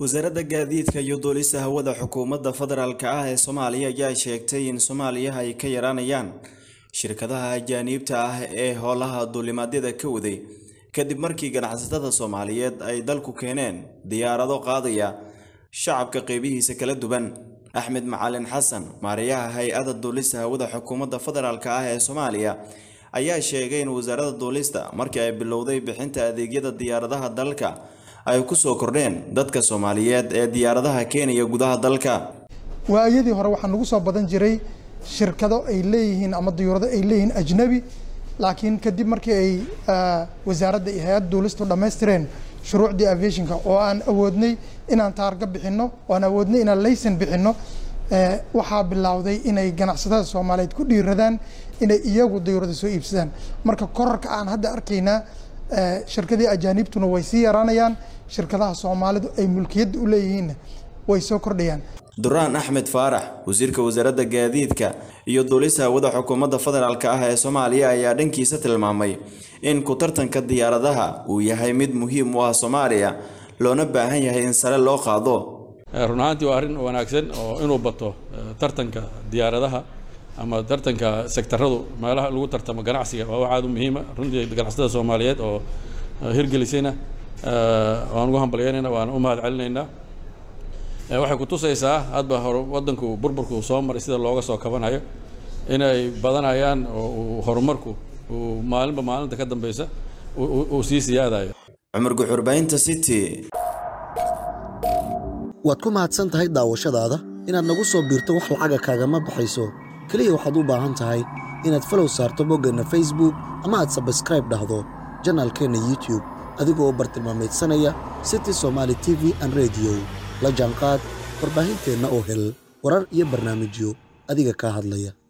wasaaradda gaadiidka iyo duulista hawada xukuumadda federaalk ah ee soomaaliya ayaa sheegtay in soomaaliya ay ka yaraanayaan shirkadaha ajaaniibta ah ee howlaha duulimaadyada ka waday kadib markii ganacsatada soomaaliyeed ay dalku keeneen diyaarado qaadaya shacabka qeybihiisa kala duwan axmed macalin xasan maariyaha hay-adda duulista hawada xukuumadda federaalk ah ee soomaaliya ayaa sheegay in wasaaradda duulista markii ay bilowday bixinta adeegyada diyaaradaha dalka ay ku soo kordheen dadka soomaaliyeed ee diyaaradaha keenaya gudaha dalka waayadii hore waxaa nagu soo badan jiray shirkado ay leeyihiin ama diyuurado ay leeyihiin ajnabi laakiin kadib markii ay wasaaradda iyo hay-adda duulistu dhammaystireen shuruucdii aviationka oo aan awoodnay inaan taarga bixinno oo aan awoodnay inaan laysan bixinno waxaa bilowday inay ganacsatada soomaaliyeed ku dhiiradaan inay iyagu diyuurada soo iibsadaan marka korarka aan hadda arkaynaa shirkadii ajaaniibtuna way sii yaraanayaan shirkadaha soomaalidu ay mulkiyadda u leeyihiinna way soo kordhayaan duraan axmed faarax wasiirka wasaaradda gaadiidka iyo duulista hawada xukuumadda federaalk ah ee soomaaliya ayaa dhankiisa tilmaamay in ku tartanka diyaaradaha uu yahay mid muhiim u ah soomaaliya loona baahan yahay in sare loo qaado run ahaantii waa arrin wanaagsan oo inuu bato tartanka diyaaradaha ama tartanka sektaradu meelaha lagu tartamo ganacsiga waa wax aad u muhiima runtii ganacsatada soomaaliyeed oo hirgelisayna waan ugu hambalyeynayna waan u mahad celinaynaa waxay kutusaysaa hadba hor wadanku burburku soo maray sida looga soo kabanayo inay badanayaan oo horumarku uu maalinba maalinta ka dambeysa uu sii siyaadayo cumar guxurbaynta city waad ku mahadsan tahay daawashadaada inaad nagu soo biirto wax lacaga kaagama baxayso keliya waxaad u baahan tahay inaad falow saarto boggeenna facebook ama aad sabskraib dhahdo janaalkeenna youtube adigoo u bartilmaamaydsanaya city somaali t v an rediyo la jaanqaad warbaahinteenna oo hel warar iyo barnaamijyo adiga kaa hadlaya